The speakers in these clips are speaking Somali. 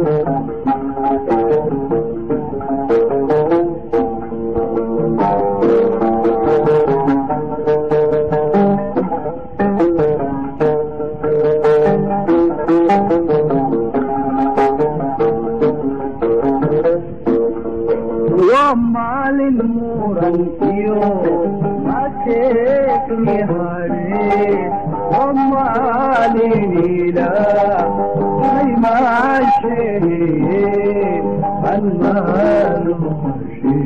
waa maalin murankiyo mateekni hare waa maalinila aymaashehe anmaanuhashe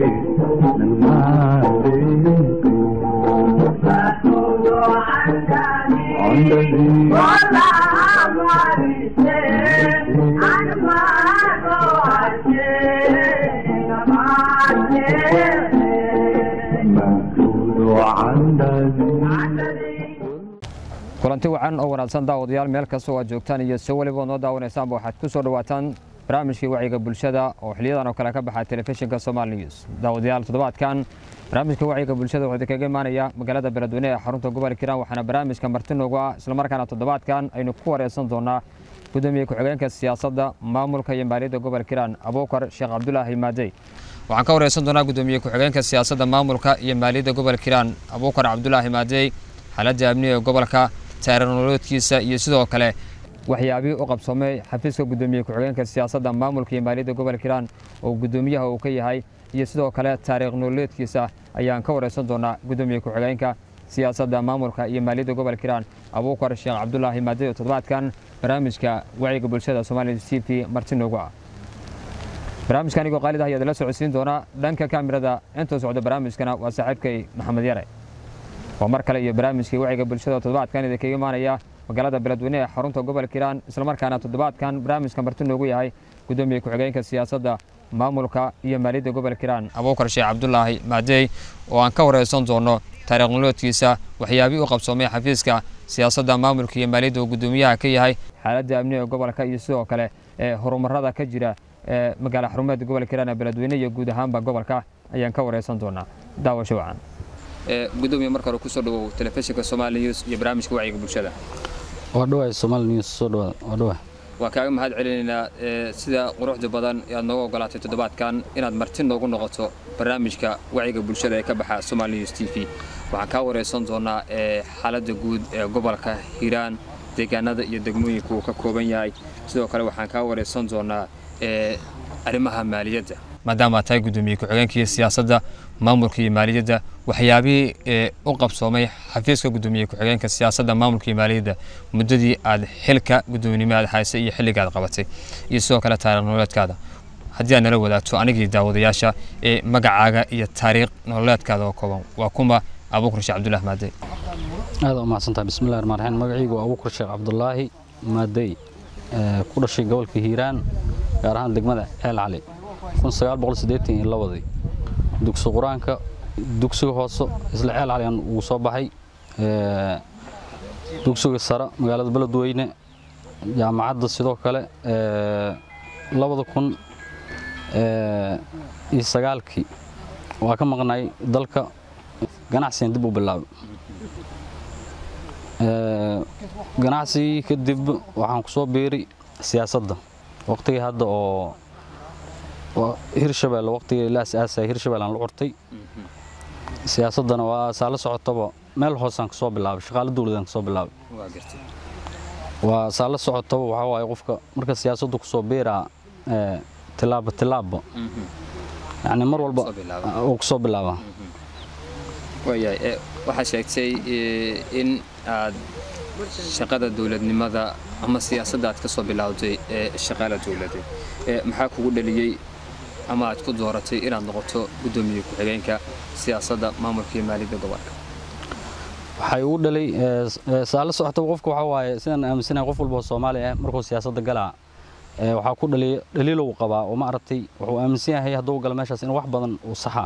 kulanti wacan oo wanaagsan daawadayaal meel kastoo aad joogtaan iyo si weliba noo daawanaysaanba waxaad ku soo dhawaataan barnaamijkii wacyiga bulshada oo xiliyadan oo kale ka baxa telefishinka somaali news daawadayaal toddobaadkan barnaamijka wacyiga bulshada wuxuu idinkaga imaanaya magaalada beledweyne ee xarunta gobolka hiiraan waxaana barnaamijka marti noogu ah islamarkaana toddobaadkan aynu ku wareysan doonaa gudoomiye ku-xigeenka siyaasadda maamulka iyo maaliyadda gobolka hiiraan abuukar sheekh cabdulaahi maadey waxaan ka wareysan doonaa gudoomiye ku-xigeenka siyaasadda maamulka iyo maaliyadda gobolka hiiraan abuukar cabdulaahi maadey xaaladda amniga gobolka taarikhnolooodkiisa iyo sidoo kale waxyaabihii u qabsoomay xafiiska gudoomiye ku-xigeenka siyaasadda maamulka iyo maaliyadda gobolka hiiraan oo gudoomiyaha uu ka yahay iyo sidoo kale taariikh nololeedkiisa ayaan ka wareysan doonaa gudoomiye ku-xigeenka siyaasadda maamulka iyo maaliyadda gobolka hiiraan abuukar sheekh cabdulaahi maadey oo toddobaadkan barnaamijka wacyiga bulshada soomaaliya t v marti noogu ah barnaamijka anigoo qaalid ah ayaad la socodsiin doonaa dhanka kaamirada intuu socdo barnaamijkana waa saaxiibkay maxamed yare waa mar kale iyo barnaamijkii wacyiga bulshada toddobaadkan idinkaga imaanaya magaalada beledweyne ee xarunta gobolka hiiraan islamarkaana toddobaadkan barnaamijka marti noogu yahay gudoomiye ku-xigeenka siyaasadda maamulka iyo maaliyadda gobolka hiiraan abuukar sheekh cabdulaahi maadey oo aan ka wareysan doono taariikh noloodkiisa waxyaabihii u qabsoomay xafiiska siyaasadda maamulka iyo maaliyadda uu gudoomiyaha ka yahay xaaladda amniga gobolka iyo sidoo kale ee horumarada ka jira ee magaala xarumeedka gobolka hiiraan ee beledweyne iyo guud ahaanba gobolka ayaan ka wareysan doonaa daawasho wacan gudoomiye marka hore kusoo dhawow telefishinka somaali news iyo barnaamijka wacyiga bulshada waa dhawaay somaali news soo dhawaad waa dhawaay waa kaaga mahad celinaynaa sida quruxda badan ee aad nooga ogolaatay toddobaadkan inaad marti noogu noqoto barnaamijka wacyiga bulshada ee ka baxa somaali news t v waxaan kaa wareysan doonaa xaaladda guud ee gobolka hiiraan deegaanada iyo degmooyinka uu ka kooban yahay sidoo kale waxaan kaa wareysan doonaa arrimaha maaliyadda maadaama aad tahay gudoomiye ku-xigeenkii siyaasadda maamulka iyo maaliyadda waxyaabihii u qabsoomay xafiiska gudoomiye ku-xigeenka siyaasadda maamulka iyo maaliyadda muddadii aad xilka guddoominimo aad haysay iyo xilliga aad qabatay iyo sidoo kale taariikh nololeedkaada haddii aad nala wadaagto anigii daawadayaasha ee magacaaga iyo taariikh nololeedkaada oo kooban waa kuma abuukar sheekh cabdulaahi maadey aad u mahadsantahay bismillahi raxmaan raxiim magacaygu waa abuukar sheekh cabdulaahi maadey ku dhashay gobolka hiiraan gaar ahaan degmada ceel cali ii dugsi qur-aanka dugsiga hoose isla ceel caligan ugu soo baxay dugsiga sare magaalada beledweyne jaamacadda sidoo kale labada kun iyo sagaalkii waa ka maqnay dalka ganacsigan dib u bilaabay ganacsigii kadib waxaan ku soo biiri siyaasadda waqtigii hadda oo hirshabelle waqtigii la asaasay hirshabelle aan la curtay siyaasaddana waa saa la socotaba meel hoosaan ka soo bilaabay shaqaale dowladaan ka soo bilaabay waa saa la socotaba waxaa waaye qofka marka siyaasaddu ku soo biiraa tilaabo tilaabo yacni mar walba uu ku soo bilaabaa waayahay waxaad sheegtay in aad shaqada dowladnimada ama siyaasadda aad ka soo bilowday ee shaqaala dowladeed maxaa kugu dhaliyey ama aad ku dooratay inaad noqoto guddoomiye ku-xigeenka siyaasadda maamulka iyo maaliyadda gobolka waxay ugu dhalay saa la socotaba qofka waxaa waaye sidaan aaminsanahay qof walba oo soomaali ah markuu siyaasadda galaa waxaa ku dhaliya dhaliilow qabaa oo ma aragtay wuxuu aaminsan yahay hadduu galo meeshaas in wax badan uu saxaa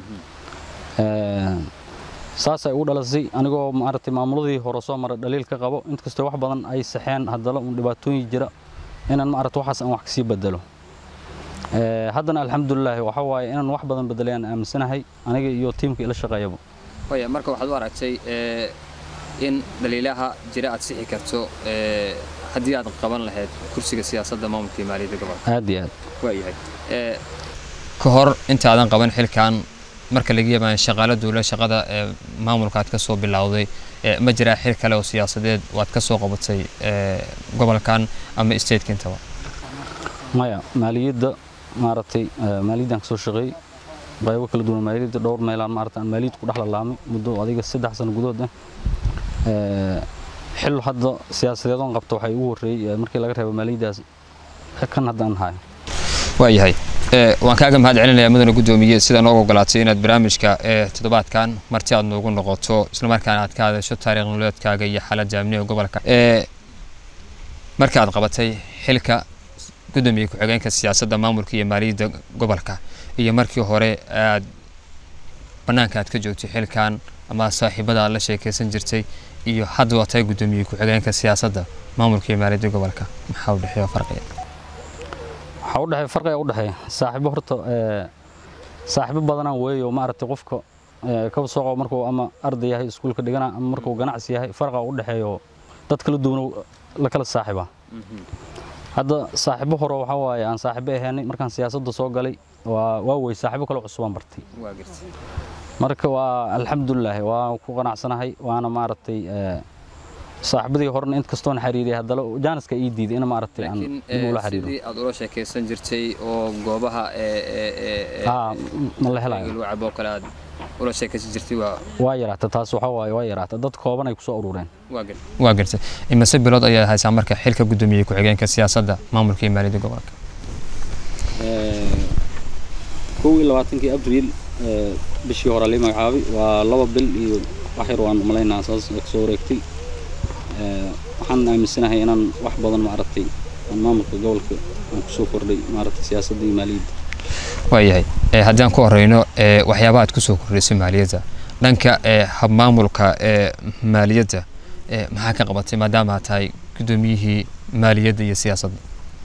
saasay ugu dhalasay anigoo maaragtay maamuladii hore soo maray dhaliil ka qabo inkastoo wax badan ay saxeen haddana uun dhibaatooyin jira inaan maaragta waxaas aan wax kasii bedelo haddana alxamdulilaahi waxa waaye inaan wax badan bedelay aan aaminsanahay aniga iyo tiimka ila shaqeeyaba waya marka waxaad u aragtay in dhaliilaha jira aad sixi karto haddii aad qaban lahayd kursiga siyaasadda maamulka iyo maaliyadda gobolka aad iyo aad waayahay ka hor intaadan qaban xilkan marka laga yaabaan shaqaalo dowla shaqada ee maamulka aad ka soo bilowday ma jiraa xil kale oo siyaasadeed waad ka soo qabatay gobolkan ama stateka intaba maya maaliyadda maaragtay maaliyaddan kasoo shaqeeyey qaybo kala duwan maaliyadda dhowr meelaan maarata aan maaliyad ku dhex lalaamay muddo adiga saddex sano gudahood ah xil hadda siyaasadeedoon qabta waxay ugu horreeyey markii laga reebo maaliyaddaas kan haddaan hayo waayahay waan kaaga mahad celinayaa mudane guddoomiye sida nooga ogolaatay inaad barnaamijka toddobaadkan marti aad noogu noqoto islamarkaana aad ka hadasho taariikh nololeedkaaga iyo xaaladda amniga gobolka marka aad qabatay xilka gudoomiye ku-xigeenka siyaasadda maamulka iyo maaliyadda gobolka iyo markii hore aad bannaanka aad ka joogtay xilkan ama saaxiibada aad la sheekaysan jirtay iyo hadda waa tahay gudoomiye ku-xigeenka siyaasadda maamulka iyo maaliyadda gobolka maxaa u dhexeeya farqiga waxaa u dhexeeya farqiga u dhexeeya saaxiibo horta saaxiibo badanaan weeyo maaragtay qofka kaba soo qabo markuu ama arday yahay iskuulka dhigana ama markuu ganacsi yahay farqa u dhexeeyo dad kala duwan la kala saaxiiba hadda saaxiibo hore waxaa waaye aan saaxiibo ahaynay markaan siyaasadda soo galay waa waa wey saaxiibo kale cusubaan bartay marka waa alxamdulilaahi waa ku qanacsanahay waana maaragtay saaxiibadii horena int kastoon xiriiriyay haddana jaaniska ii diiday in maaragtay aan dib ula xiriiro sidii aad ula sheekaysan jirtay oo goobaha haa ma la helayo wacabo kale aad ula sheekaysan jirtay waa waa yaraata taas waxaa waaye waa yaraata dad kooban ay ku soo urureen waa gartay imase bilood ayaa haysaa marka xilka guddoomiye ku-xigeenka siyaasadda maamulka iyo maaliyadda gobolka kow iyo labaatankii abriil bishii hore lii magacaabay waa laba bil iyo wax yar waan umalaynaa saas kasoo wareegtay waxaan aaminsanahay inaan wax badan maaragtay aan maamulka gobolka aan kusoo kordhay maaragtay siyaasadda iyo maaliyadda waayahay haddii aan ku horeyno waxyaabaha aad kusoo kordhisay maaliyadda dhanka habmaamulka maaliyadda maxaa ka qabatay maadaama aad tahay guddoomiyihii maaliyadda iyo siyaasadda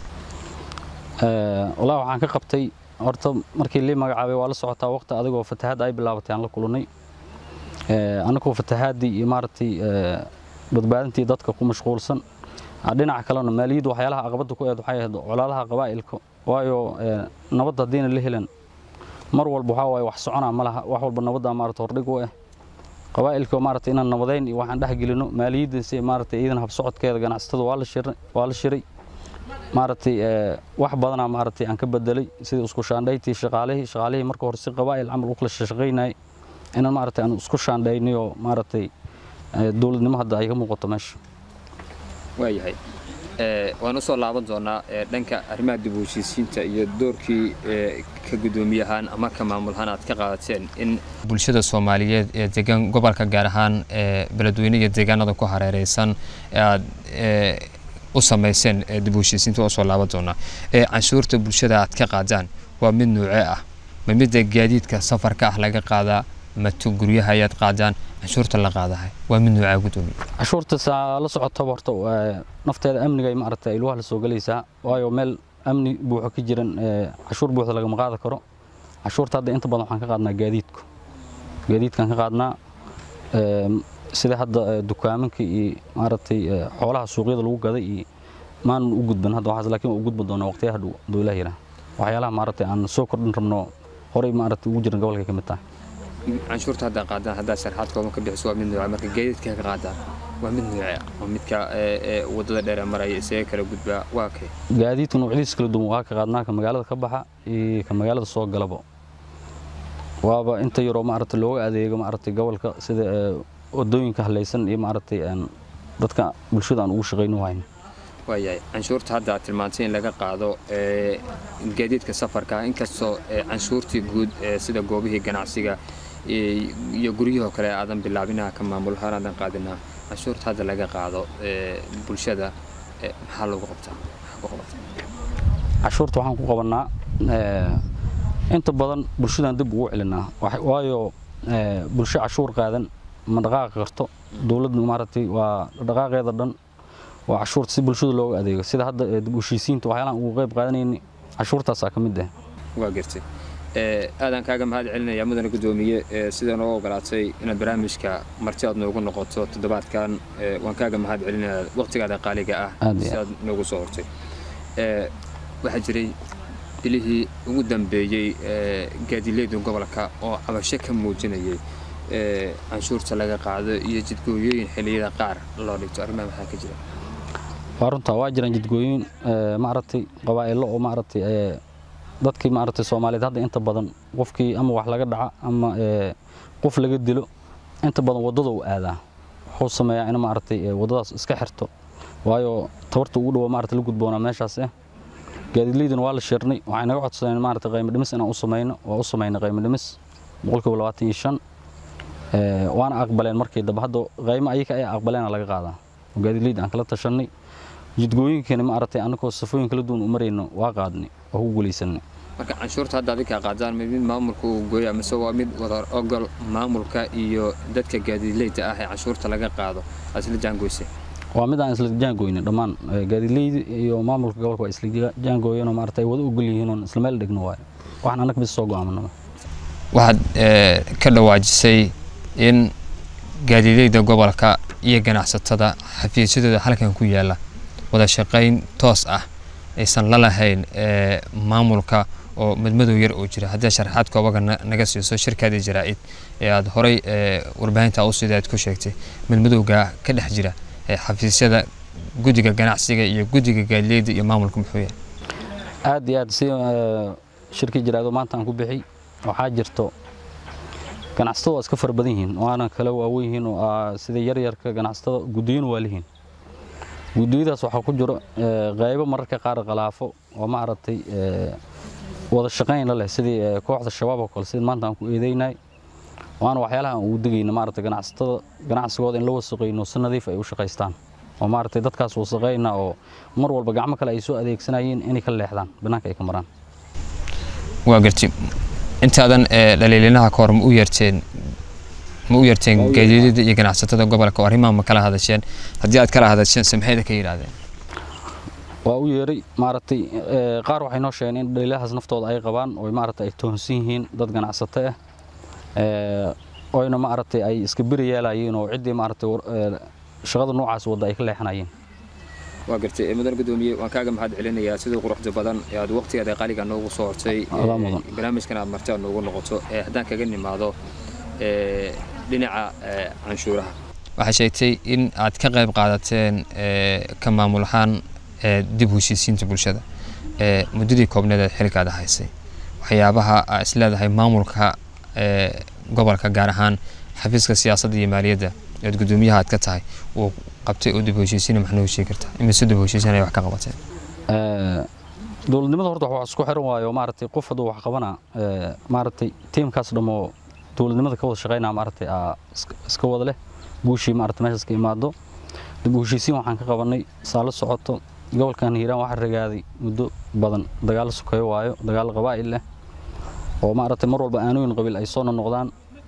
walaa waxaan ka qabtay horta markii lii magacaabay waa la socotaa waqti adigoo fatahaad ay bilaabatay aan la kulannay anagoo fatahaadii iyo maaragtay badbaadintii dadka ku mashquulsan dhinaca kalena maaliyaddu waxyaalaha caqabadda ku eed waxay ahayd colaadaha qabaa'ilka waayo nabad haddiina la helan mar walba waxaa waaye wax soconaa ma laha wax walba nabaddaa maarata hordhig u ah qabaa'ilka maarata inaan nabadayn iyo waxaan dhex gelino maaliyadda si maarata iidan habsocodkeeda ganacsatada waa la shiray waa la shiray maaragtay wax badanaa maaragtay aan ka bedelay sidii isku shaandhaytii shaqaalihii shaqaalihii marka hore si qabaa'il camal u kala shaqaynayay inaan maaragtay aan isku shaandhaynayoo maaragtay dowladnimo hadda ay ka muuqato meesha waayahay waan usoo laaban doonaa dhanka arrimaha dib u heshiisiinta iyo doorkii ka guddoomiyahaan ama ka maamulahaan aad ka qaadateen in bulshada soomaaliyeed ee degan gobolka gaar ahaan beledweyne iyo deegaanada ku hareereysan aad u samayseen dib u heshiisiinta usoo laaban doonaa canshuurta bulshada aad ka qaadaan waa mid nuuce ah ma midda gaadiidka safarka ah laga qaadaa mato guryaha ayaad qaadaan canshuurta la qaadahay waa mid nuucaa guddoomiye cashuurta saa la socotaba horta nafteeda amniga ay maaragtay ilwaha la soo gelaysaa waayo meel amni buuxo ka jiran cashuur buuxda lagama qaadi karo cashuurta hadda inta badan waxaan ka qaadnaa gaadiidku gaadiidkaan ka qaadnaa sida hadda dukaamanka iyo maaragtay xoolaha suuqyada lagu gaday iyo maanan u gudban hadda waxaas laakiin waa u gudban doonaa waqtiyaha dhow hadduu ilaah yidhaah waxyaalaha maaragtay aan soo kordhin rabno horey maaragtay ugu jiran gobolka ka mid tahay canshuurta haddaa qaadaan haddaa sharxaad kooban ka bixiso waa mid nuuca marka gaadiidka ka qaadaan waa mid nuuce ah waa midka waddada dheer ee maraya isaga kala gudbaa waa kay gaadiidka noocyadiisa kala duwan waa ka qaadnaa ka magaalada ka baxa iyo ka magaalada soo galaba waaba inta yaroo maaragtay looga adeego maaragtay gobolka sida wadooyinka halaysan iyo maaragtay dadka bulshada aan ugu shaqayno hayno waayahay canshuurta hadda aad tilmaantay in laga qaado gaadiidka safarka inkastoo canshuurtii guud sida goobihii ganacsiga iyo guryahoo kale aadan bilaabinaha ka maamulahaan aadan qaadinaa canshuurta hadda laga qaado bulshada maxaa lagu qabtaa cashuurta waxaan ku qabanaa inta badan bulshadaan dib ugu celinaa waayo bulsho cashuur qaadan ma dhaqaaqi karto dowladdu maaragtay waa dhaqaaqeeda dhan waa cashuurta si bulshada looga adeego sida hadda dib u heshiisiinta waxyaalaan ugu qayb qaadanayni cashuurtaasaa ka mid ah waa gartay aadaan kaaga mahad celinaya mudane guddoomiye sida noo ogolaatay inaad barnaamijka marti aad noogu noqoto toddobaadkan waan kaaga mahad celinaya waqtigaada qaaliga ah Aad iyo si aad noogu soo hortay waxaa jiray bilihii ugu dambeeyey gaadileedu gobolka oo cabasho ka muujinayay canshuurta laga qaado iyo jidgooyooyin xilliyada qaar loo dhigto arrimaha maxaa ka jira waa runta waa jiraan jidgooyin ee, maaragtay qabaa'ilo oo maaragtay ee, dadkii maaragtay soomaaliyeed hadda inta badan qofkii ama wax laga dhaca ama ee, qof laga dilo inta badan waddada uu aadaa wuxuu sameeyaa in maaragtay ee, waddadaas iska xirto waayo tabarta ugu dhowo maaragtay la gudboonaa meeshaas eh gaadiidleydina waa la sheernay waxay naga codsadeen maaragtay qiimo dhimis inaan u samayno waa u samaynay qiimo dhimis boqolkiiba labaatan iyo shan ee, waana aqbaleen markii dambe hadda qiimo ayaga ay aqbaleena laga qaadaa oo gaadiidleyda aan kala tashanay jidgooyinkeena ma aragtay annagoo safooyin kala duwan u marayno waa qaadnay oo ku guulaysanay marka canshuurta hadda adinkaa qaadaan mid mid maamulka uu gooya mise waa mid wada ogol maamulka iyo dadka gaadiidleyda ah ee canshuurta laga qaado aad isla jaangoysay waa mid aan isla jaangoynin dhammaan ee, gaadiidleyda iyo maamulka gobolka waa isla ja- jaangoyeen oo maaragtay ay wada ogol yihiin oon isla meel dhigno waayo waxaan annaga bis soo go'aamanaba waxaad ka dhawaajisay in gaadiidleyda gobolka iyo ganacsatada xafiisyadooda halkan ku yaala wada shaqayn toos ah aysan la lahayn ee, maamulka oo madmadow yar oo jira haddii sharaxaad koobaga na- naga siiso shirkaadii jaraa'id ee aad horay ee, warbaahinta u sidaad ku sheegtay madmadowga ka dhex jira ee xafiisyada guddiga ganacsiga iyo guddiga gaadiidleyda iyo maamulka muxuu yahay aad iyo aad si ee, shirkii jiraado maanta aan ku bixi waxaa jirto ganacsatada waa iska fara badan yihiin waana kala waawen yihiin oo ah, sida yaryarka ganacsatada guddiyana waa lihiin guddiyadaas waxaa ku jiro ee, qaybo mararka qaar khalaafo oo ma aragtay ee, wada shaqayn la leh sidii ee, kooxda shabaab oo kale sida maanta aan ku eedeynay waana waxyaalaha aan ugu degayna maaragtay ganacsatada ganacsigooda in la wasaqayno si nadiif ay u shaqaystaan oo maaragtay dadkaas wasaqayna oo mar walba gacmo kale ay soo adeegsanayeen inay ka leexdaan banaanka ay ka maraan waa garti intaadan ee, dhaliilinaha ka hor ma u yeerteen ma u yeerteen Waa u gaadiidada iyo ganacsatada gobolka oo arrimaha ma kala hadasheen haddii aad kala hadasheen samxeeda ka yidhaahdeen waa u yeeray maaragtay ee, qaar waxay noo sheegeen in dhaliilahaas naftooda ay qabaan oo maaragtay ay toonsan yihiin dad ganacsato ah ee, oyna maaragtay ay iska beri yeelayeen oo ciddii maaragtay war- ee, shaqada noocaas wadda ay ka leexanayeen waa gartay mudan gudoomiye waan kaaga mahad celinayaa sidii quruxda badan ee aad waqtigeeda qaaliga noogu soo hortay Adaa mudan. ee, barnaamijkan aad marti aad noogu noqoto ee haddaan kaga nimaado ee, dhinaca ee, canshuuraha waxaa sheegtay in aad ka qayb qaadateen ee, ka maamul ahaan ee, dib u heshiisiinta bulshada ee, muddadii koobneed ee xilkaada haysay waxyaabaha aa isleedahay maamulka ee, gobolka gaar ahaan xafiiska siyaasadda iyo maaliyadda eed gudoomiyaha aad ka tahay uu qabtay oo dib u heshiisiina maxaa noo sheegi kartaa imise dib u heshiisiin ay wax ka qabateen Ee, dowladnimada horta wax isku xiran waayo maaragtay qof hadduu wax qabana ee, maaragtay tiimkaas dhammoo dowladnimada ka wada shaqaynaa maaragtay aa iska- iska wada leh guushii maaragtay meeshaas ka imaado dib u heshiisiin waxaan ka qabanay saalo socoto gobolkan hiiraan waxaa ragaaday muddo badan dagaalo sokeeyo waayo dagaalo qabaa'il leh oo maaragtay mar walba aanooyin qabiil ay soo noqdaan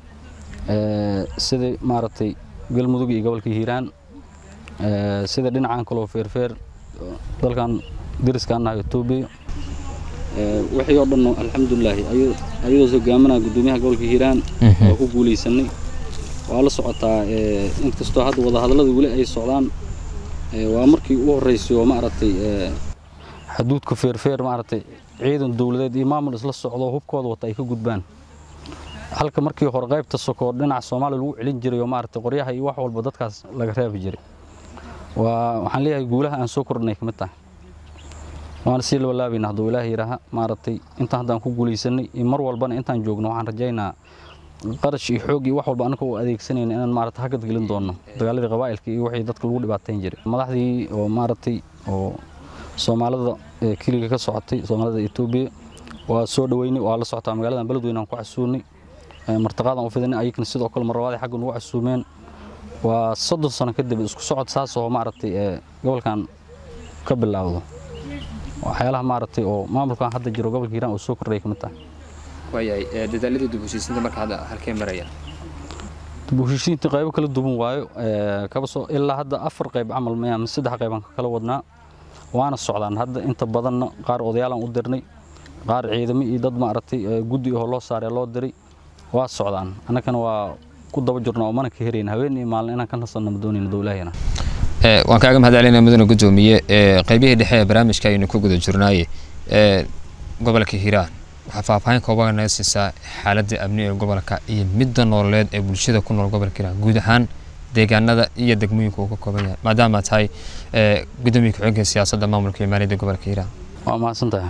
ee, sidii maaragtay galmudug iyo gobolka hiiraan ee, sida dhinacan kaloo feerfeer dalkan deriskaan nahay Ethiopia ee wixii oo dhan alxamdulilaahi ayadoo hogaaminaya gudoomiyaha gobolka Hiiraan waa ku guuleysanay waa la socotaa ee inkastoo hadda wada hadallada weli ay socdaan ee waa markii ugu horeysay oo maaragtay ee xuduudka feerfeer maaragtay ciidan dowladeed iyo maamul isla socdo hubkooda wata ay ka gudbaan halka markii hore qaybta soko dhinaca Soomaaliya lagu celin jiray oo maaragtay qoryaha iyo wax walba dadkaas laga reebi jiray waa waxaan leeyahay guulaha aan soo kordhinay kamid tahay waana sii laba laabayna hadduu ilaahay yidhaaha maaragtay intaan haddaan ku guulaysanay iyo mar walbana intaan joogno waxaan rajaynaa qarash iyo xoog iyo wax walba annaka oo adeegsanayna inaan maaragtay hagad gelin doono dagaaladii qabaa'ilka iyo wixii dadka lagu dhibaateyn jiray madaxdii oo maaragtay oo soomaalida ee kiliga ka socotay soomaalida Ethiopia waa soo dhaweynay waa la socotaa magaaladan beledweyne aan ku casuunay ee martaqaadan u fidinay ayagana sidoo kale marlabaad xagga nagu casuumeen waa soddon sano kadib isku socod saas oo maaragtay ee gobolkan ka bilaawdo waxyaalaha maaragtay oo maamulkan hadda jiro gobolka hiiraan oo soo kordhaya kamid tahay waayahay ee, dadaaladii dib u heshiisiinta marka hadda halkee marayaan dib u heshiisiinta qaybo kala duwan waayo ee, kaba soo ilaa hadda afar qayb camal maya mise saddex qayb aan ka kala wadnaa waana socdaan hadda inta badanna qaar odayaalaan u dirnay qaar ciidamo iyo dad maaragtay ee, guddi oo loo saaray loo diray waa socdaan annagana waa ku daba jirna oo mana ka herayn habeen iyo maalin inaan ka nasanno ma doonayno dowlaheena Ee, waan kaaga mahadcelinaya mudane gudoomiye ee, qaybihii dhexe ee barnaamijka aynu ku guda jirnaaye ee, gobolka hiiraan waxaa faahfaahin kooban naga siisaa xaaladda amni ee gobolka iyo midda nololeed ee bulshada ku nool gobolka hiiraan guud ahaan deegaanada iyo degmooyinka uu ka kooban yahay maadaama tahay ee, gudoomiye ku-xigeenka siyaasadda maamulka iyo maaliyadda gobolka hiiraan waa mahadsan tahay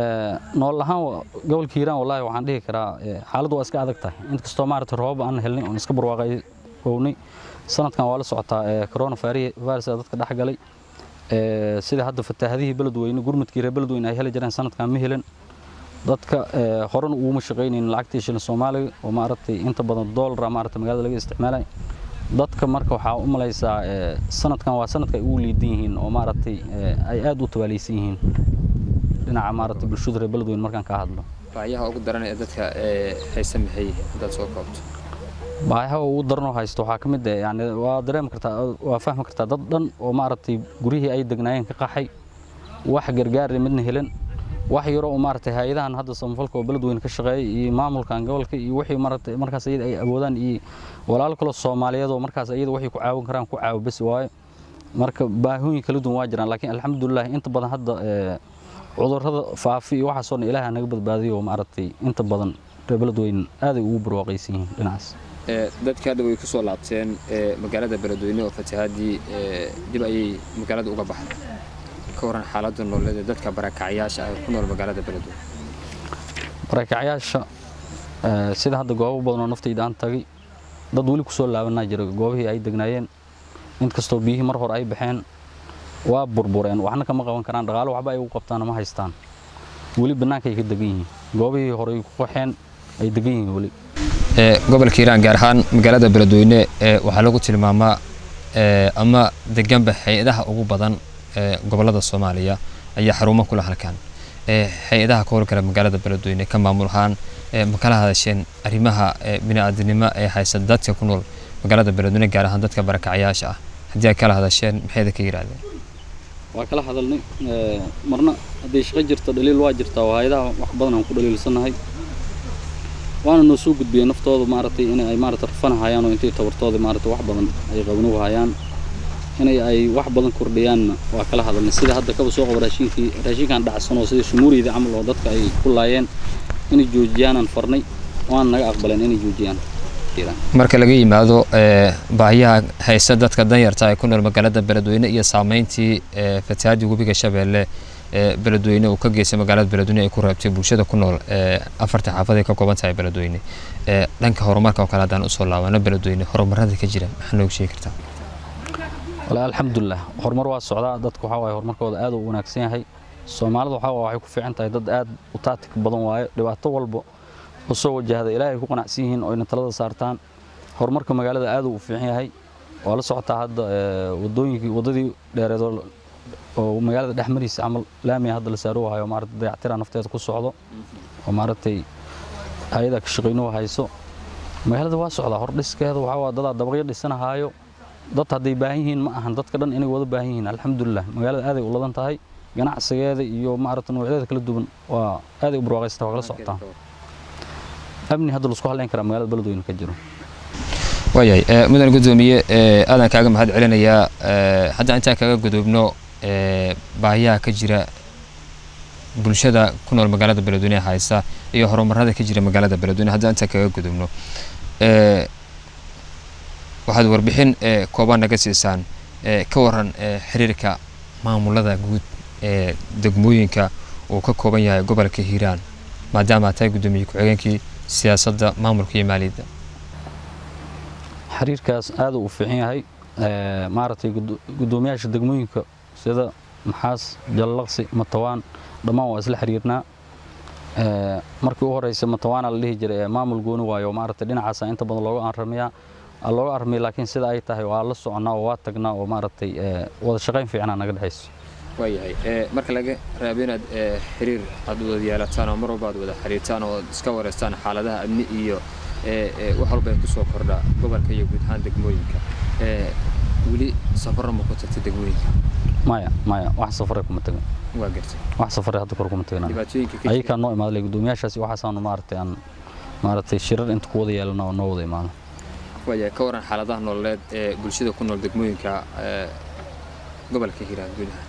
nool ahaan wa- gobolka hiiraan wallaahi waxaan dhihi karaa ee, xaaladdu waa iska adag tahay inkastoo maaragtay roobab aan helnay oon iska barwaaqownay sanadkan waa la socotaa ee, corona vari- virus ee dadka dhex galay ee, sida hadda fataahadihii beledweyne gurmudkii reer beledweyne ay heli jireen sanadkan ma helin dadka ee, horena uguma shaqaynaynin lacagtii shilin soomaaliga oo maaragtay inta badan doolara maaragtay magaalada laga isticmaalay dadka marka waxaa u malaysaa ee, sanadkan waa sanadka ay ugu liidan yihiin oo maaragtay ee, ay aad u tabaalaysan yihiin dhinaca maaragtay bulshada reer beledweyne markaan ka hadlo baayaha ugu daran ee dadka haysa maxay haddaad soo koobto baayaha ugu daran oo haysto waxaa ka mid ah yani waa dareemi kartaa waa fahmi kartaa dad dhan oo maaragtay guryihii ay degnaayeen ka qaxay wax gargaar midna helin wax yaro oo maaragtay hay-adahan hadda samafalka oo beledweyne ka shaqeeya iyo maamulkan gobolka iyo wixii maaragtay markaas iyada ay awoodaan iyo walaalo kaloo soomaaliyeed oo markaas iyada waxay ku caawin karaan ku caawo bes waayo marka baahooyin kala duwan waa jiraan laakiin alxamdulilah inta badan hadda ee, cudurrada faafi iyo waxaasoo dhan ilaaha naga badbaadiyo oo maaragtay inta badan reer beledweyne aaday ugu barwaaqaysan yihiin dhinacaas dadka hadda way ku soo laabteen magaalada beledweyne oo fatahaadii dib ayay magaalada uga baxday ka waran xaaladda nololeed ee dadka barakacyaasha ah ee ku nool magaalada beledweyne barakacyaasha ee, sida hadda goobo badan oo naftayda aan tagay dad weli kusoo laabanaa jira goobihii ay degnaayeen inkastoo biyihii mar hore ay baxeen waa burbureen waxna kama qaban karaan dhaqaalo waxba ay ugu qabtaana ma haystaan weli bannaanka ay ka degan yihiin goobihii hore ay ku qaxeen ay degan yihiin weli gobolka hiiraan gaar ahaan magaalada beledweyne ee waxaa lagu tilmaamaa ee, ama deganba hay-adaha ugu badan ee gobolada soomaaliya ayaa xarumo kula halkan ee, hay-adaha ka howlgala magaalada beledweyne ka maamul ahaan ee, ma kala hadasheen arrimaha ee, bini'aadanimo ee haysa dadka ku nool magaalada beledweyne gaar ahaan dadka barakacyaasha ah haddii ay kala hadasheen maxayda ka yidhaahdeen waa kala hadalnay ee, marna hadday shaqo jirto dhaliil waa jirtaa oo hay-adaha wax badan aan ku dhaliilsanahay waana noo soo gudbiyey naftooda maaragtay in ay maaragtay rafanahayaan oo intay tabartooda maaragtay wax badan ay qabanugu hayaan inay ay wax badan kordhiyaanna waa kala hadalnay sida hadda kaba soo qabo raashinkii raashinkan dhacsan oo sida shumuuriyada camal oo dadka ay ku laayeen inay joojiyaanan farnay waana naga aqbaleen inay joojiyaan Iiraan. marka laga yimaado ee, baahiyaha haysa dadka danyarta ee ku nool magaalada beledweyne iyo saameyntii ee, fatahaadii webiga shabeelle ee beledweyne uu ka geystay magaalada beledweyne ay ku reebtay bulshada ku nool ee afarta xaafad ay ka kooban tahay beledweyne ee dhanka horumarka oo kale haddaan usoo laabano beledweyne horumarada ka jira maxaa nooga sheegi kartaa wala alxamdulilah horumar waa socdaa dadku waxaa waaye horumarkooda aad u wanaagsan yahay soomaalida waxaa waaye waxay ku fiican tahay dad aad u taatik badan waaye dhibaato walba oo soo wajahda ilaahay ku qanacsan yihiin oo ina talada saartaan horumarka magaalada aad uu u fiican yahay waa la socotaa hadda ee, wadooyinkii wadadii dheereed oo- oo magaalada dhex mariisa camal laamiya hadda la saaro hayo maaragtay dayactira nafteeda ku socdo oo maaragtay hay-ada ka shaqaynuhu hayso magaalada waa socdaa hordhiskeeda waxaa waa dadaa dabaqyo dhisanahaayo dad hadday baahan yihiin ma ahan dadka dhan inay wada baahan yihiin alxamdulilah magaalada aaday u ladan tahay ganacsigeeda iyo maaragta noocyadeeda kala duwan waa aaday u barwaaqaysata waa kala socotaa amni hadda laisku halleyn karaa magaalada beledweyne ka jiro waayahay ee, mudan gudoomiye ee, aadaan kaaga mahad celinayaa ee, haddaan intaan kaga gudubno ee, baahiyaha ka jira bulshada ku nool magaalada beledweyne haysa iyo horumarada ka jira magaalada beledweyne haddaan intaan kaga gudubno ee, waxaad warbixin ee, kooban naga siisaan ee, ka waran ee, xiriirka maamulada guud ee degmooyinka uu ka kooban yahay gobolka hiiraan maadaama aad tahay gudoomiye ku-xigeenkii siyaasadda maamulka iyo maaliyadda xiriirkaas aad uu u fiican yahay ee, maaragtay gudo- guddoomiyaasha degmooyinka sida maxaas jallaqsi matawaan dhammaan waa isla xiriirnaa Ee, markii u horeysa matawaana la dhihi jiray ee maamul gooni waayo maaragtay dhinacaasa inta badan looga aramiyaa aa looga armiyay laakiin sida ay tahay waa la soconaa oo waa tagnaa oo maaragtay ee, wada shaqayn fiicnaa naga dhexayso waayahay marka laga raabo inaad xiriir aad wada yeelataan oo mar walba aad wada xiriirtaan oo aad iska wareystaan xaaladaha amni iyo wax walba ay kusoo kordha gobolka iyo guud ahaan degmooyinka weli safarra ma ku tagtay degmooyinka maya maya wax safaray kuma tagan waa gartay wax safare hadda kor kuma tagnaan dhibaatooyinka ka jira ayakaa noo imaaday gudoomiyaashaasi waxaasaanu maaragtay aan maaragtay shirar inta ku wada yeelana oo noo wada imaado waaya ka waran xaaladaha nololeed ee bulshada ku nool degmooyinka ee, gobolka hiiraan guud ahaan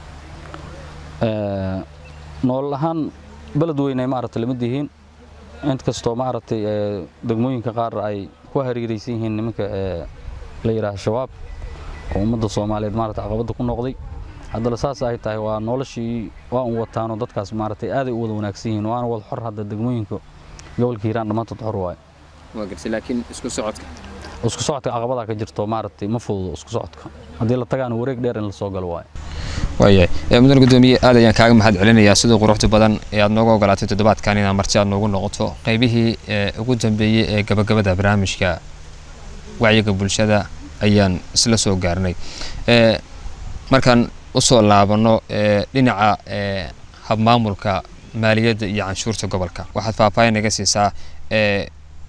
Ee, nolol ahaan beled weyn ay maaragtay lamid yihiin inkastoo maaragtay ee, degmooyinka qaar ay ku hareeraysan yihiin nimanka ee la yidhaaha shabaab oo ummadda soomaaliyeed maaragtay caqabadda ku noqday haddana saas ay tahay waa noloshii waa un wataano dadkaas maaragtay aaday u wada wanaagsan yihiin waana wada xor hadda degmooyinka gobolka hiiraan dhammaantood xor waaye waa gartay laakiin isku socodka isku socodka caqabadaa ka jirto maaragtay ma fududo isku socodka haddii la tagaana wareeg dheer in la soo galo waaye waayahay mudan gudoomiye aad ayaan kaaga mahad celinayaa siduu quruxda badan ee aad nooga ogolaatay toddobaadkan inaad marti aad noogu noqoto qaybihii ee ugu dambeeyey ee gabagabada barnaamijka wacyiga bulshada ayaan isla soo gaarnay Ee, markaan usoo laabano ee, dhinaca ee, habmaamulka maaliyadda iyo canshuurta gobolka waxaad faahfaahin naga siisaa ee,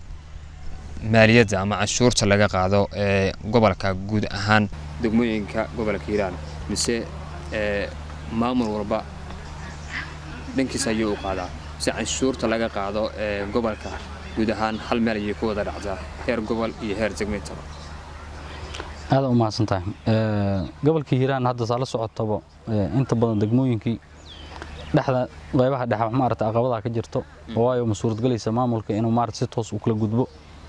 maaliyadda ama canshuurta laga qaado ee gobolka guud ahaan degmooyinka gobolka hiiraan mise ee, maamul walba dhankiisa ayuu u qaadaa mise canshuurta laga qaado ee gobolka guud ahaan hal meel ayay ku wada dhacdaa heer gobol iyo heer degmeentaba aada u mahadsan tahay gobolkii hiiraan hadda saa la socotaba ee, inta badan degmooyinkii dhexda qaybaha dhexe maarata caqabadaa ka jirto waayo ma suuradgelaysa maamulka inuu maarata si toos u kala gudbo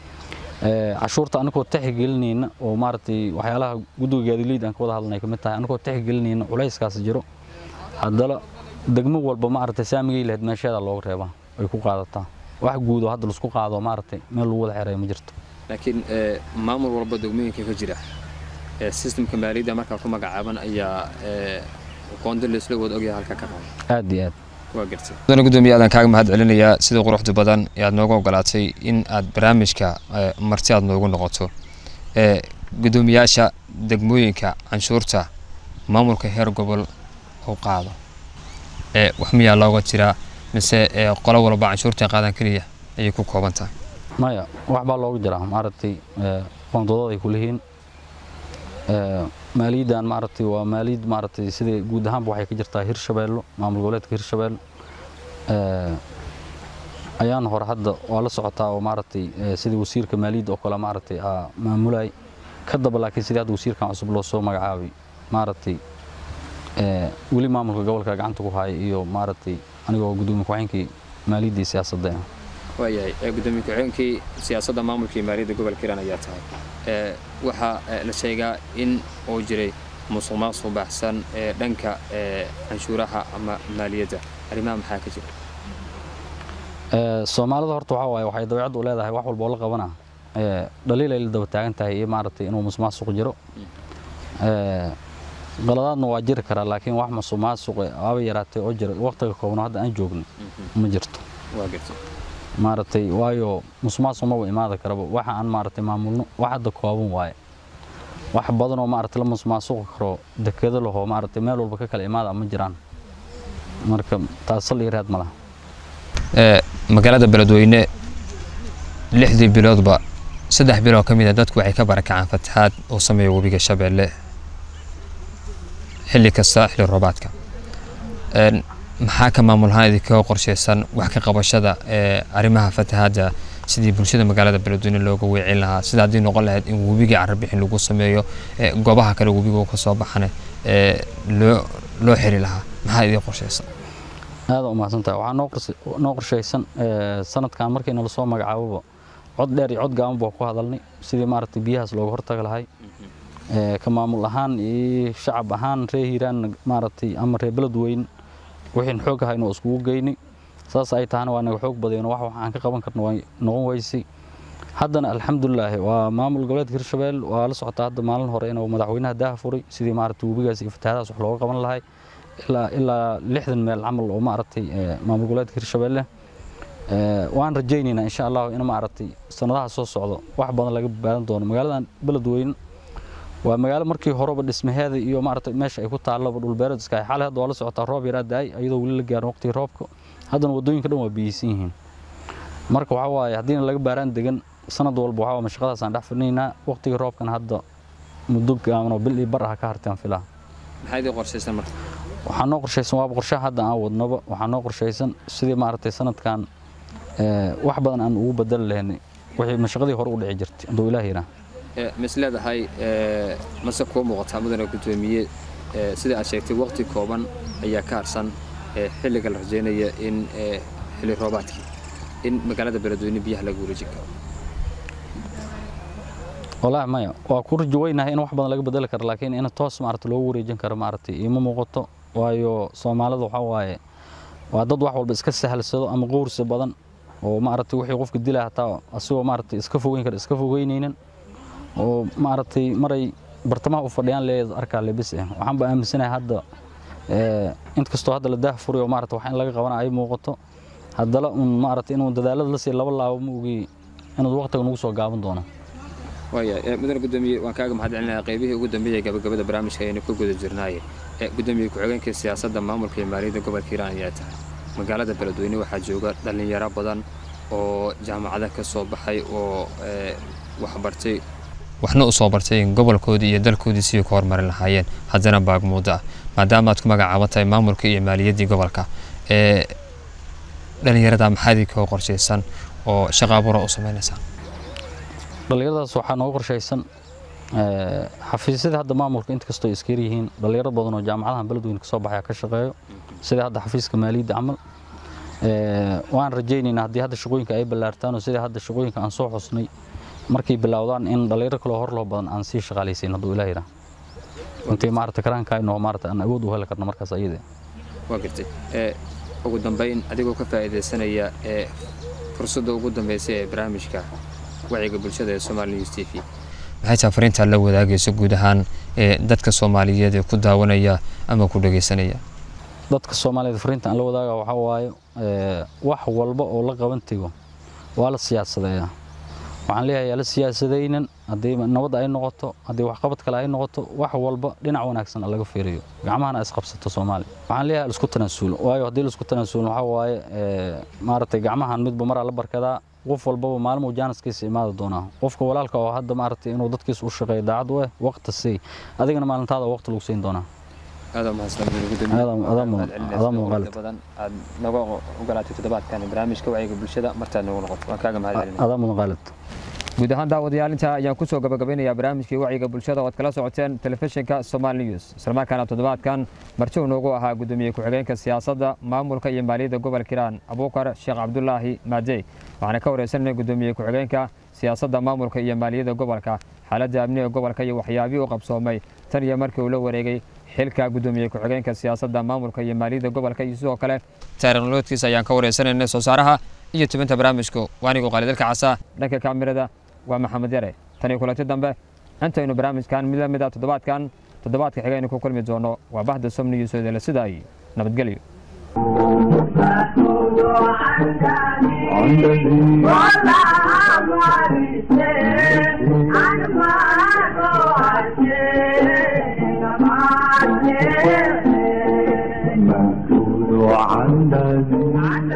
Ee, cashuurta anagoo taxigelinayna oo maaragtay waxyaalaha guddiga gaadileyd aan ka wada hadlanay ka mid tahay anagoo taxigelinayna culayskaas jiro haddana degmo walba maaragtay saamigay lahayd meesheeda looga reebaa ay ku qaadataa wax guud oo hadda laisku qaado maaragtay meel lagu wada xereeyo ma jirto laakiin ee, maamul walba degmooyinka ka jira ee sistemka maaliyadda markaa ku magacaaban ayaa ee, qoonda laisla wada ogyahay halka ka qaba aad iyo aad waa gartay mudane gudoomiye aadaan kaaga mahad celinayaa sida quruxda badan ee aad nooga ogolaatay in aad barnaamijka ee, marti aad noogu noqoto ee gudoomiyaasha degmooyinka canshuurta maamulka heer gobol u qaado ee wax miyaa looga jiraa mise ee qolo walba canshuurta qaadan keliya ayay ku kooban tahay maya wax baa looga jiraa maaragtay ee, qoondadooda ay ku leeyihiin Ee, maaliyaddan maaragtay waa maaliyad maaragtay sida guud ahaanba waxay ka jirtaa hirshabeello maamul goboleedka hirshabeello Ee, ayaan hore hadda waa la socotaa oo maaragtay ee, sidii wasiirka maaliyadda oo kale maaragtay aa maamulay ka daba laakiin sidii hadda wasiirkan cusub loo soo magacaabay maaragtay ee, weli maamulka gobolka gacanta ku haya iyo maaragtay anigoo gudoomiye ku-xigeenkii maaliyadda iyo siyaasadda ah waayahay ee gudoomiye ku-xigeenkii siyaasadda maamulka iyo maaliyadda gobolka hiiraan ayaa tahay ee waxaa ee, la sheegaa in uu jiray musuq maasuq baahsan ee dhanka ee canshuuraha ama maaliyadda arrimaha maxaa ka jira Ee, soomaalida horta waxaa waaye waxay dabeecad u leedahay wax walba oo la qabana ee, dhaliil ay la daba taagan tahay iyo maaragtay inuu musuqmaasuq jiro Ee, qaladaadna waa jiri karaa laakiin wax musuqmaasuq aba yaraatay oo jira waqtiga koobno hadda aan joogno ma jirto waa gartay maaragtay waayo musuqmaasuq maba imaada karaba waxa aan maaragtay maamulno wax hadda kooban waaye wax badan oo maaragtay la musuqmaasuqi karo dekedo lahoo maaragtay meel walba ka kala imaada ma jiraan marka taas sal iyo raad ma laha ee magaalada beledweyne lixdii biloodba saddex bilood ka mid a dadku waxay ka barakacaan fatahaad uu sameeyo webiga shabeelle xilli kasta xilli roobaadka Een, maxaa ka maamulahaan idinkaga qorshaysan wax ka qabashada ee arrimaha fatahaadda sidii bulshada magaalada beledweyne looga weecin lahaa sida haddii noqon lahayd in webiga carabixin lagu sameeyo ee goobaha kale webiga uu ka soo baxane ee loo loo xiri lahaa maxaa idin qorshaysan aada u mahadsantahay waxaa noo qorse- noo qorshaysan ee, sanadkan markii nala soo magacaaboba cod dheer iyo cod gaaban baa ku hadalnay sidii maaragtay biyahaas looga hortagi lahay Ee, ka maamul ahaan iyo shacab ahaan reer hiiraan maaragtay ama reer beledweyn wixiin xoog ahayna oo iskugu geynay saas ay tahana waa naga xoog badayno wax waxaan ka qaban karno waa noqon weysay haddana alxamdulilaahi waa maamul goboleedka hirshabeel waa la socotaa hadda maalin hore inuu madaxweynaha daaha furay sidii maaragtay webigaas iyo fatahaadaas wax looga qaban lahay ilaa ilaa lixdan meel camal oo maaragtay ee, maamul goboleedka hirshabeelle Ee, waan rajaynaynaa insha allahu in maaragtay sanadaha soo socdo wax badan laga baadan doono magaaladan beledweyne waa magaalo markii horeba dhismaheeda iyo maaragtay meesha ay ku taallaba dhulbeereed iska xale hadda waa la socotaa roob yaraa daay iyadoo weli la gaarin waqtigii roobka haddana waddooyinka dhan waa biyeysan yihiin marka waxaa waaye haddiina laga baaraan degan sanad walba waxaa waa mashaqadaasaan dhex fidhinaynaa waqtigii roobkana hadda muddo gaaban oo bil iyo bar ah ka hartaan filaa maxaa idin qorshaysan marka waxaa noo qorshaysan waaba qorshaha hadda aan wadnoba waxaa noo qorshaysan sidii maaragtay sanadkan ee, wax badan aan ugu bedeli lahaynay wixii mashaqadii hore u dhici jirtay hadduu ilaah yidhaah mis leedahay mase kuu muuqataa mudane gudoomiye ee, sida aad sheegtay waqti kooban ayaa ka harsan ee, xilliga la rajaynaya in ee, xilli roobaadkii in magaalada beledweyne biyaha laga wareejin karo wallaahi maya waa ku rajo weynahay in wax badan laga bedeli karo laakiin in toos maaragta loogu wareejin karo maaragtay iima muuqato waayo soomaalida waxaa waaye waa dad wax walba iska sahalsado ama qowrsi badan oo maaragtay wixii qofka dilaa hataa asigoo maaragtay iska fogeyn kara iska fogeynaynin oo maaragtay maray bartamaha u fadhiyaan leeyahay arkaa lebis ah waxaan ba aaminsanahay hadda ee, inkastoo hadda la daah furiyo maaragtay wax in laga qabana ay muuqato haddana un maaragtay inuu dadaalada la siiyo laba laabo ma ogi inuu waqtiga nagu soo gaaban doono waaya ee, mudane gudoomiye waan kaaga mahad celinayaa qaybihii ugu dambeeyay gabagabada barnaamijka ayaynu ku guda jirnaaye ee gudoomiye ku-xigeenka siyaasadda maamulka iyo maaliyadda gobolka hiiraan ayaa tahay magaalada beledweyne waxaa jooga dhallinyaro badan oo jaamacada ka soo baxay oo ee, waxbartay waxna u soo bartay in gobolkoodii iyo dalkoodii sidii ku horumarin lahaayeen haddana baagmuuddo ah maadaama aad ku magacaaban tahay maamulka iyo maaliyaddii gobolka ee dhallinyarada maxaadii koo qorshaysan oo shaqo abuura u samaynaysaa dhallinyaradaas waxaa nooga qorshaysan ee, xafiisyada hadda maamulka inkastoo iska yar yihiin dhallinyaro badan oo jaamacadahan beledweyne kasoo baxaya ka shaqeeyo sida hadda xafiiska maaliyadda camal ee, waan rajaynaynaa haddii hadda shaqooyinka ay ballaartaan oo sida hadda shaqooyinka aan soo xusnay markay bilowdaan in dhallinyaro kaloo hor loo badan aan sii shaqaalaysayn hadduu ilaah yidhaah intii maarata karaankaayno maarata aan awood u heli karno markaas ayada waa gartay ee ugu dambayn adigoo ka faa'iidaysanaya ee fursadda ugu dambaysa ee barnaamijka wacyiga bulshada ee Somali News TV maxay tahay fariinta la wadaagayso guud ahaan ee dadka Soomaaliyeed ee ku daawanaya ama ku dhageysanaya dadka Soomaaliyeed fariinta aan la wadaaga waxa waaye ee, wax walba oo la qaban tago waa la siyaasadeeyaa waxaan leeyahay yaa la siyaasadaynan haddii nabad ay noqoto haddii waxqabad kale ay noqoto wax walba dhinac wanaagsan laga fiiriyo gacmahana is qabsato Soomaali waxaan leeyahay isku tanaasulo waayo haddii la isku tanaasulo waxa waaye ee, maaragtay gacmahan midba maraa la barkadaa qof walbaba maalmo jaaniskiisa imaada doonaa qofka walaalka oo hadda maaragtay inuu dadkiisa u shaqeeyo daacad u ah waqti sii adigana maalintaada waqti lagu siin doonaa aad mahadsan Aad- aad mu- aad muuqaalid. badan aad naga ogolaatay toddobaadkan barnaamijka wacyiga bulshada martaad nagu noqoto waan kaaga mahad celinaya adaa mudan qaalid guud ahaan daawadayaal intaa ayaan kusoo gabagabeynayaa barnaamijkii wacyiga bulshada oo aad kala socoteen telefishinka Somali News islamarkaana toddobaadkan marti uu noogu ahaa gudoomiye ku-xigeenka siyaasadda maamulka iyo maaliyadda gobolka Hiiraan Abuukar Sheekh Cabdullaahi Maadey waxaana ka wareysanay gudoomiye ku-xigeenka siyaasadda maamulka iyo maaliyadda gobolka xaaladda amniga gobolka iyo waxyaabihii u qabsoomay tan iyo markii uu la wareegay xilka gudoomiye ku-xigeenka siyaasadda maamulka iyo maaliyadda gobolka iyo sidoo kale taariikhnoloodkiisa ayaan ka wareysanaynay soo saaraha iyo tubinta barnaamijku waanigu qaalidalka casa dhanka kaamirada waa maxamed yare tan iyo kulanti dambe intaynu barnaamijkan mid la mid ah toddobaadkan toddobaadka xigaynu ku kulmi doono waa bahda somniyo soodele sida ay nabadgelyo عندك